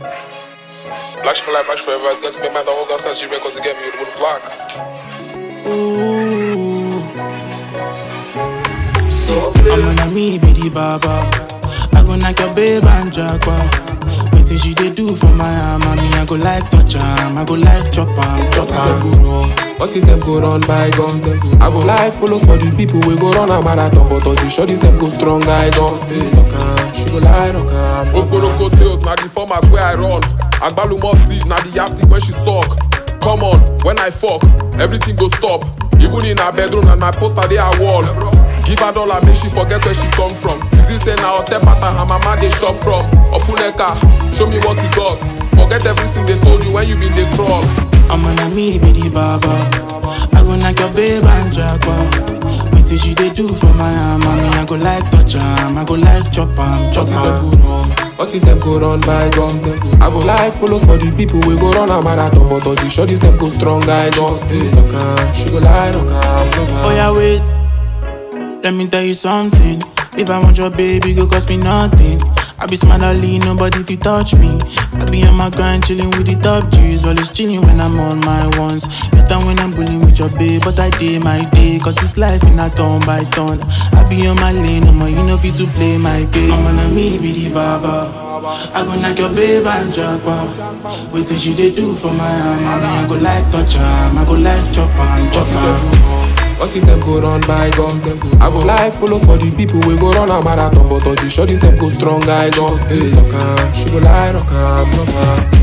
Black for life, black forever. It's got to make my dog go outside. She records to get me with the block. Ooh. I'm on a me be the baba. I go knock your babe and jackpot. Wetin she dey do for my arm, and me I go like touch am, I go like chop am, chop What if them am. go run? What if them go run by guns? I go like follow for the people we go run a marathon, but all the shorties them go strong. I go stay suck am. She go lie rock am. love am. Oporoko tails, na the formats where I run. Agbalumo seed, na the yastic when she suck. Come on, when I fuck, everything go stop. Even in her bedroom and my poster they are wall. Give her dollar, make she forget where she come from. Zizi say na hotel pattern her mama they shop from. Ofuneka, show me what you got. Forget everything they told you when you been they crawl. I'm on a me be the baba. I go knock your babe and jackpot. Wetin she dey do for my arm, and me I go like touch am, I go like chop am, chop What if them am. go run? What if them go run by guns? I go like follow for the people we go run a marathon, but all the shorties them go strong. I go stay suck am. She go lie rock am. love am. Oh yeah, wait. Let me tell you something. If I want your baby, go cost me nothing. I be smart, I lean, nobody fi touch me. I be on my grind, chilling with the top G's. Always chilling when I'm on my ones. Better when I'm bullying with your babe, but I day my day. Cause it's life in a turn by turn. I be on my lane, I'm you know fit to play my game. I'm on me be the baba. I go knock your babe and jackpot. Wait till she dey do for my arm. I mean, I go like touch am, I go like chop am, chop am. What if them go run by guns? I go like follow for the people we go run a marathon, but all the shorties them go strong. I go stay suck am. She go lie rock am, love am.